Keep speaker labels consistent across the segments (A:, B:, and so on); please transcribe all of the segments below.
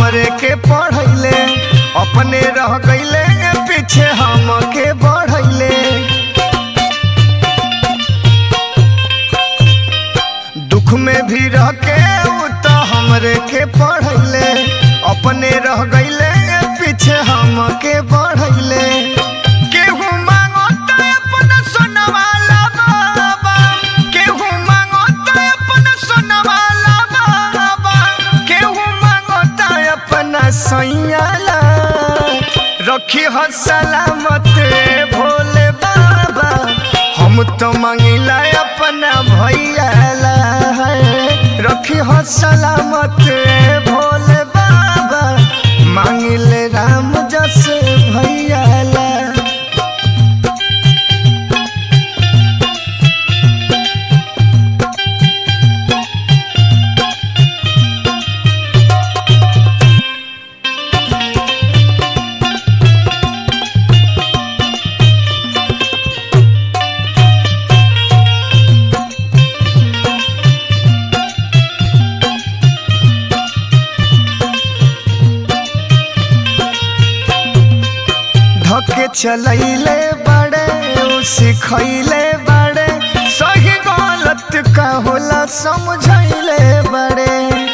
A: हमरे के पढ़ैले अपने रह गईले पीछे हमके बढ़ैले दुख में भी रह के उ तो हमरे के पढ़ैले अपने रह गईले पीछे हमके बढ़ैले केहू मांगता अपना सोनवाला बाबा केहू मांगता अपना सोनवाला बाबा केहू मांगता अपना सैयाला रखी हो सलामत रे भोले बाबा हम तो मांगिला अपना भैयाला रखी हो सलामत रे भोले बाबा मांगिले राम जस भैयाला धके चलैले बड़े उ सिखैले बड़े सही गलत का होला समझैले बड़े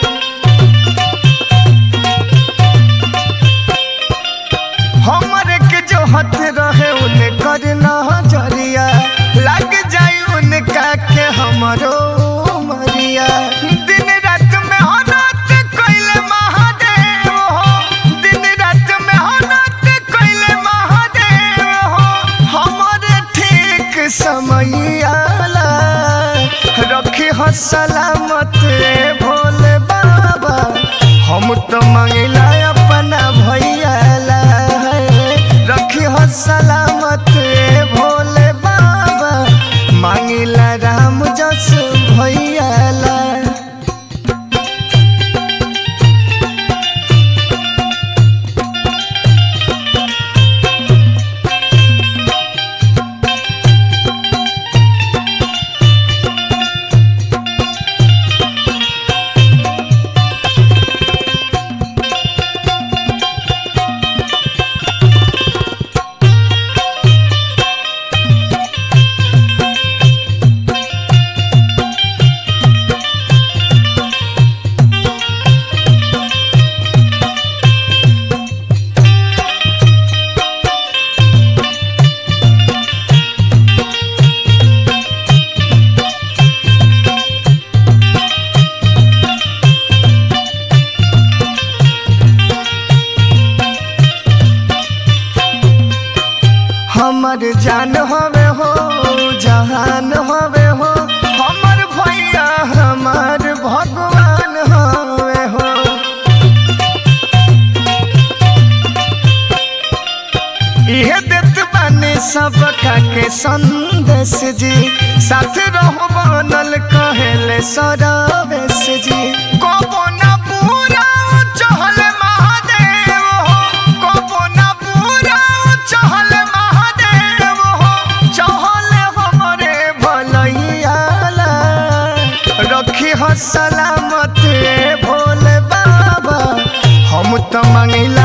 A: हमरे के जो हथ रहे उन्हें कर नजरिया लग जाई उनका के हमरो मरिया दिन रात में हनत कइले महादेव हो दिन रात में हनत कइले महादेव हो हमरे ठीक समय आला रखी हो सलामत रे भोले बाबा हम तो मांगिला अपना भैयाला रखी हो सलामत रे भोले बाबा मांगिला राम जस भैयाला हमर जान हवे हो जहान हवे हो हमर भैया हमार भगवान हवे हो इहे देत बानी सबका के संदेश जी साथ रहो बनल कहेले सरवेश जी कबो ना पूरा चहल महादेव हो कबो ना पूरा चहल महादेव हो चहल हमरे भलैयाला रखी हो सलामत रे भोले बाबा हम तो मांगिला